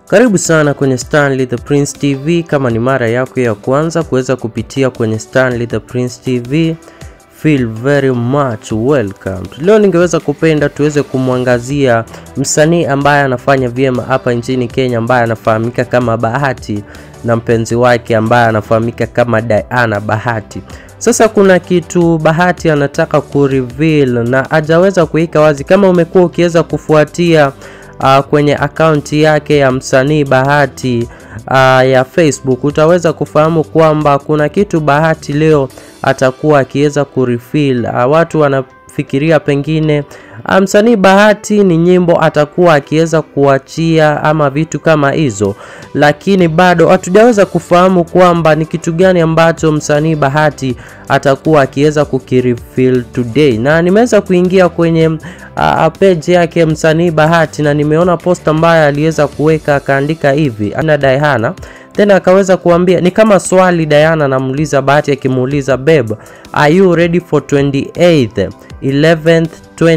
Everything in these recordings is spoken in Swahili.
Karibu sana kwenye Stanley the Prince TV. Kama ni mara yako ya kwanza kuweza kupitia kwenye Stanley the Prince TV, feel very much welcome. Leo ningeweza kupenda tuweze kumwangazia msanii ambaye anafanya vyema hapa nchini Kenya, ambaye anafahamika kama Bahati na mpenzi wake ambaye anafahamika kama Diana Bahati. Sasa kuna kitu Bahati anataka kureveal na hajaweza kuweka wazi. Kama umekuwa ukiweza kufuatia uh, kwenye akaunti yake ya msanii Bahati uh, ya Facebook utaweza kufahamu kwamba kuna kitu Bahati leo atakuwa akiweza kureveal. Uh, watu wanafikiria pengine uh, msanii Bahati ni nyimbo atakuwa akiweza kuachia ama vitu kama hizo, lakini bado hatujaweza kufahamu kwamba ni kitu gani ambacho msanii Bahati atakuwa akiweza kukireveal today, na nimeweza kuingia kwenye uh, page yake msanii Bahati na nimeona post ambayo aliweza kuweka akaandika hivi ana Diana tena akaweza kuambia ni kama swali Diana anamuuliza Bahati akimuuliza babe are you ready for 28th 11th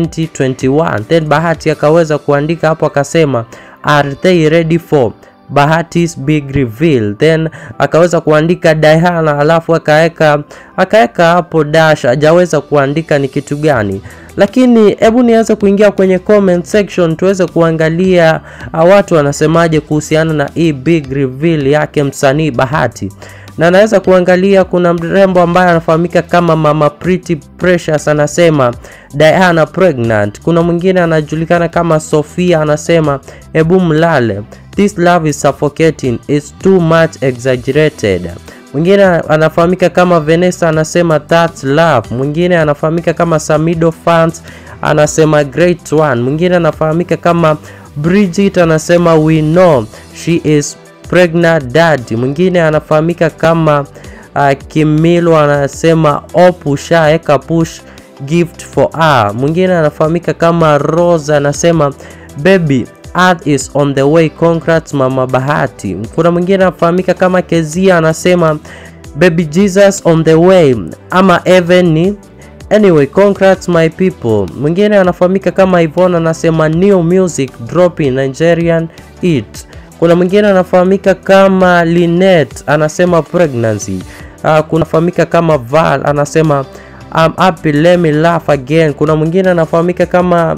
2021 then Bahati akaweza kuandika hapo akasema are they ready for Bahati's big reveal then akaweza kuandika Diana alafu akaweka akaweka hapo dash hajaweza kuandika ni kitu gani lakini hebu niweze kuingia kwenye comment section tuweze kuangalia uh, watu wanasemaje kuhusiana na hii big reveal yake msanii Bahati na naweza kuangalia kuna mrembo ambaye anafahamika kama Mama Pretty Precious anasema Diana pregnant. Kuna mwingine anajulikana kama Sofia anasema hebu mlale, this love is suffocating, it's too much exaggerated. Mwingine anafahamika kama Vanessa anasema that's love. Mwingine anafahamika kama Samido Fans anasema great one. Mwingine anafahamika kama Bridget anasema we know she is pregnant dad. Mwingine anafahamika kama uh, Kimilo anasema op shaeka push gift for her. Mwingine anafahamika kama Rose anasema baby Earth is on the way congrats mama Bahati. Kuna mwingine anafahamika kama Kezia anasema baby Jesus on the way ama even ni Anyway, congrats my people. Mwingine anafahamika kama Ivona anasema new music dropping Nigerian it. Kuna mwingine anafahamika kama Linet anasema pregnancy. Uh, kunafahamika kama Val anasema I'm happy let me laugh again. Kuna mwingine anafahamika kama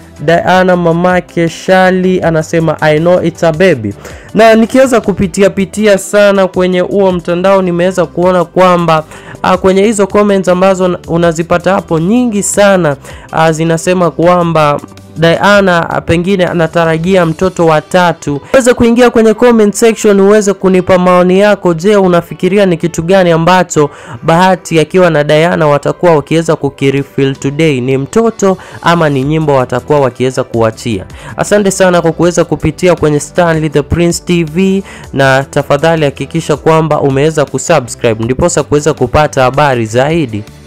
Diana mamake Shali anasema I know it's a baby. Na nikiweza kupitia pitia sana kwenye huo mtandao nimeweza kuona kwamba uh, kwenye hizo comments ambazo unazipata hapo nyingi sana uh, zinasema kwamba Diana pengine anatarajia mtoto wa tatu. Uweze kuingia kwenye comment section uweze kunipa maoni yako. Je, unafikiria ni kitu gani ambacho Bahati akiwa na Diana watakuwa wakiweza kukireveal today? Ni mtoto ama ni nyimbo watakuwa wakiweza kuachia? Asante sana kwa kuweza kupitia kwenye Stanley the Prince TV, na tafadhali hakikisha kwamba umeweza kusubscribe ndiposa kuweza kupata habari zaidi.